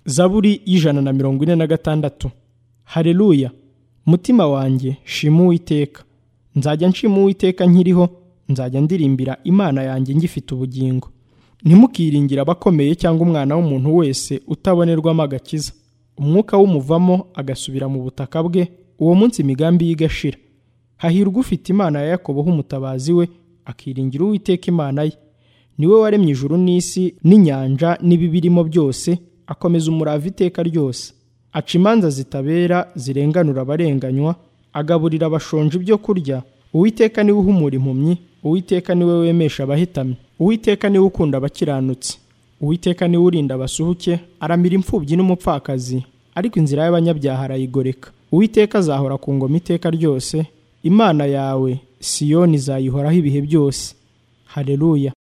zaburi y'ijana na mirongo ine na gatandatu hareruya mutima wanjye shima uwiteka nzajya nshima uwiteka nkiriho nzajya ndirimbira imana yanjye ngifite ubugingo ntimukiringire abakomeye cyangwa umwana w'umuntu wese utabonerwamo agakiza umwuka w'umuvamo agasubira mu butaka bwe uwo munsi imigambi ye igashira hahirwa ufite imana ya yakobo h'umutabazi we akiringira uwiteka imana ye niwe waremye ijuru n'isi n'inyanja n'ibibirimo byose akomeza umurava iteka ryose aca imanza zitabera zirenganura abarenganywa agaburira abashonji ibyo kurya uwiteka niwe uhumura impumyi uwiteka niwe wemesha abahitamye uwiteka niwe ukunda abakiranutse uwiteka niwe urinda abasuhuke aramira imfubyi n'umupfakazi ariko inzira y'abanyabyaha arayigoreka uwiteka azahora ku ngoma iteka ryose imana yawe siyoni izayihoraho ibihe byose hareruya